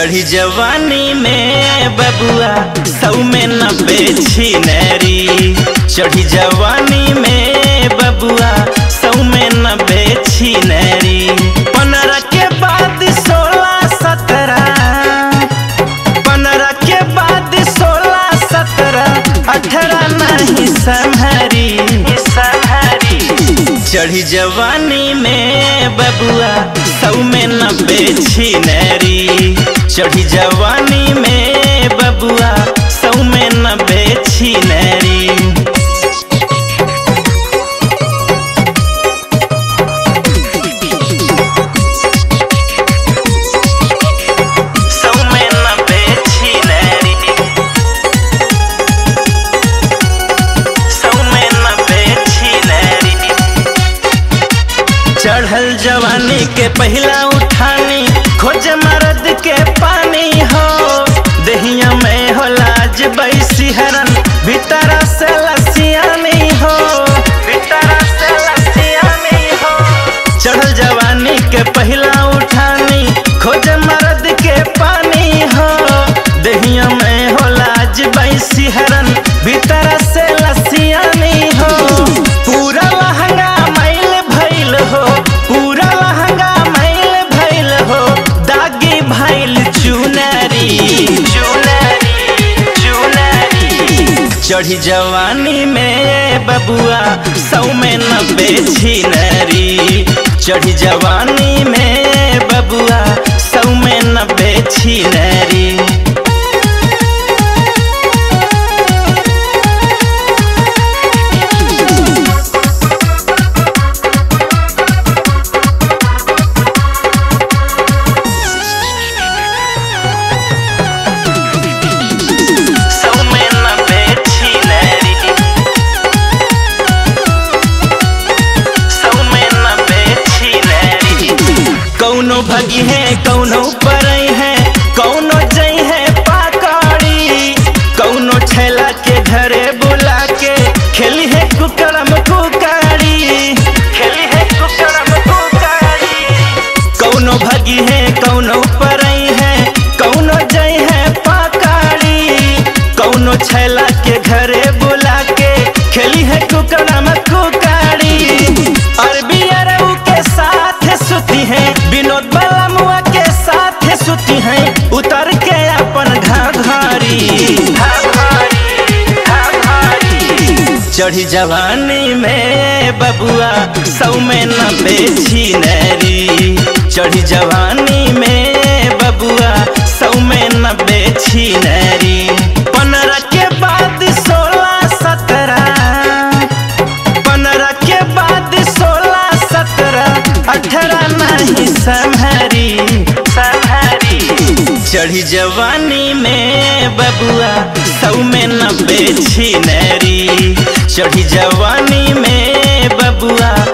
चढ़ी जवानी में बबुआ सौ में नब्बे छिनरी चढ़ी जवानी में बबुआ सौ में नब्बे छिनरी पंद्रह के बाद सोलह सत्रह पंद्रह के बाद सोलह सत्रह अठारह नहीं संहरी संहरी चढ़ी जवानी में बबुआ सौ में नब्बे छिनरी चढ़ी जवानी में बबुआ सौ में नब्बे छिनरी सौ में नब्बे छिनरी सौ में नब्बे छिनरी चढ़ल जवानी के पहला उठानी खोज मर्द के पानी हो दहिया में हो लाज बैसी हरन भीतर से लसियानी हो भीतर से लसियानी हो चढ़ल जवानी के पहला उठानी खोज मर्द के पानी हो दहिया में हो लाज बैसी हरन भीतर से लसियानी हो पूरा लहंगा मैल भइल हो पूरा लहंगा मैल भइल हो दागी भइल चुनरी चुनरी चुनरी चढ़ी जवानी में बबुआ सौ में नब्बे छिनरी चढ़ी जवानी में बबुआ सौ में नब्बे छिनरी सौ में नब्बे छिनरी सौ में नब्बे छिनरी कौनो भगी है कौनो परई है कौनो जई है पाकड़ी कौनो ठेला के घरे बुला के खेली है कुकरम कुकड़ी खेली है कुकरम कुकड़ी कौनो भगी है कौनो परई है कौनो जई है पाकड़ी कौनो छैला के घरे बुला के खेली है कुकड़ा में कुकड़ी अरबी अरऊ के साथ सुती है विनोद बलमुआ के साथ सुती है उतर के अपन घाघरी चढ़ी जवानी में बबुआ सौ में नब्बे छिनरी चढ़ी जवानी में बबुआ सौ में नब्बे छिनरी पंद्रह के बाद सोलह सत्रह पंद्रह के बाद सोलह सत्रह अठारह नहीं संहरी संहरी चढ़ी जवानी में बबुआ सौ में नब्बे छिनरी चढ़ी जवानी में बबुआ